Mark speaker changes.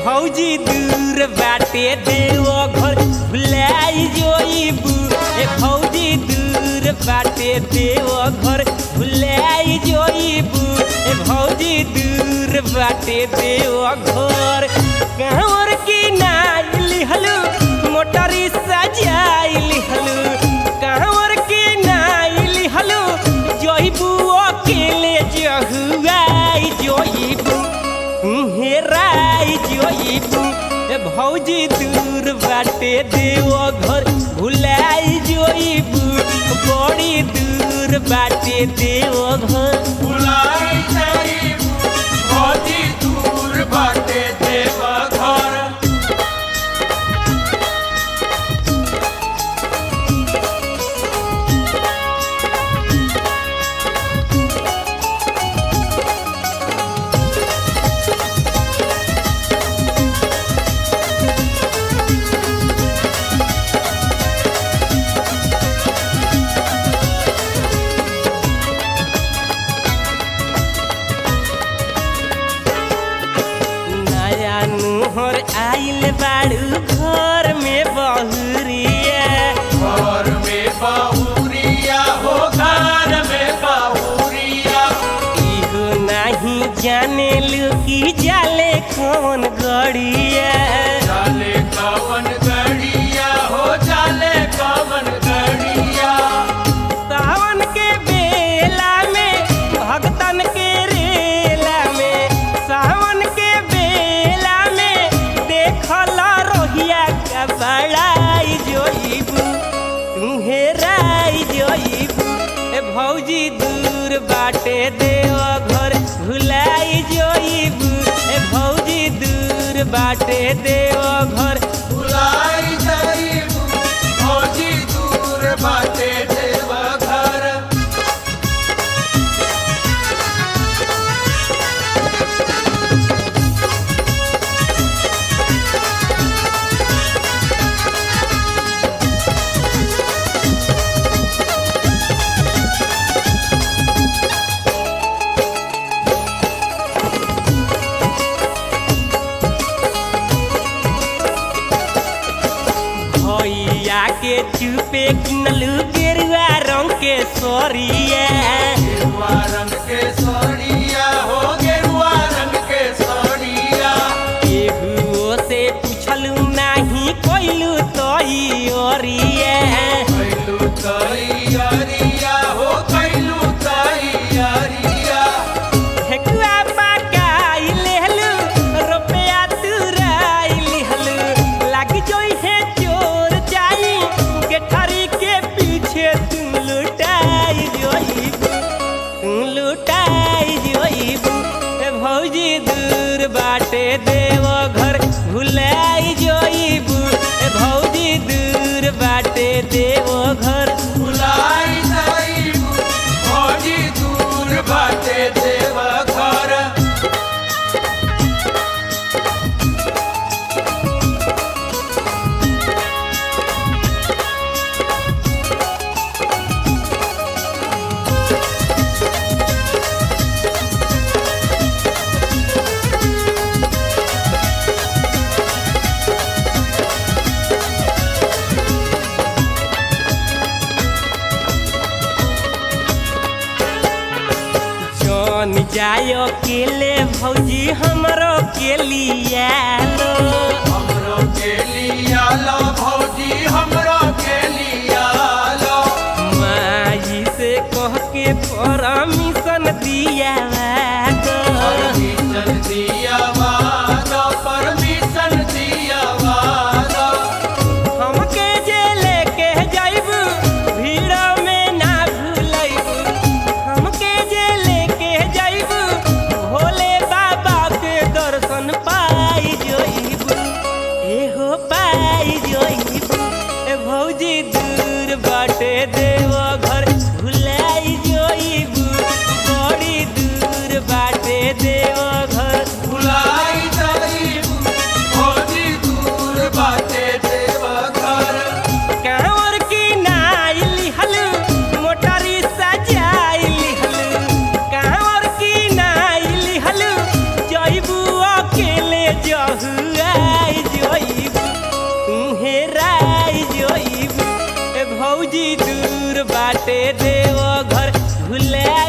Speaker 1: भौजी दूर बाटे देव घर भुलाई जोइबू ए भौजी दूर बाटे देव घर भुलाई जोइबू ए भौजी दूर बाटे देव घर कहवर की नाई लिहलू मोटरी सजाई लिहलू कहवर की नाई लिहलू जोइबू अकेले जहुआई जोइबू हेराई जोइबू ए भौजी दूर बाटे देव घर भुलाई जोइबू बड़ी दूर बाटे देव घर
Speaker 2: बुलाई जाइबू भौजी दूर बाटे देव घर
Speaker 1: नया नुहर आइल बाड़ू घर में बहुरिया
Speaker 2: घर में बाहुरिया हो घर में बाहुरिया
Speaker 1: इहो नहीं जाने लुकी जाले कौन गड़िया
Speaker 2: जाले कवन गड़िया हो जाले कवन गड़िया
Speaker 1: सावन के बेला में भगतन के रेला में सावन के बेला में देखला रोहिया का बड़ाई जोइबू तुम्हे राई जोइबू ए भौजी दूर बाटे देव घर भुलाई जोइबू ए भौजी दूर बाटे देव घर
Speaker 2: बुलाई जाइबू भौजी दूर बाटे देव घर
Speaker 1: भैया के चुपे किनलू गेरुआ रंग के सोरिया
Speaker 2: गेरुआ रंग के साड़िया हो गेरुआ रंग के साड़िया
Speaker 1: केहुओ से पूछलू नाही कोइलू तोई ओरिया
Speaker 2: कैलू तैयारिया हो कैलू तैयारिया
Speaker 1: ठेकुआ पकाई लेहलू रुपया तुराई लिहलू लाग जोई है चोर जाई गेठरी के पीछे तुम लुटाई जोईबू तुम लुटाई जोईबू ए भौजी दूर बाटे देव घर भुलाई जोईबू ए भौजी दूर बाटे देव घर
Speaker 2: बुलाई जाइबू भौजी दूर बाटे देव घर
Speaker 1: जौन जाय अकेले भौजी हमरो के लिया लो
Speaker 2: हमरो के लिया लो भौजी हमरो के लिया लो
Speaker 1: माई से कह के परमिशन दिया दो
Speaker 2: परमिशन दिया वादा परमिशन दिया वादा
Speaker 1: हमके जे लेके जाइबू भीड़ में ना भूलैबू हमके जे लेके जाइबू भोले बाबा के दर्शन पाई जोइबू एहो पाई जोइबू ए भौजी दूर बाटे देव घर भुलाई जोइबू बड़ी दूर देव घर भुला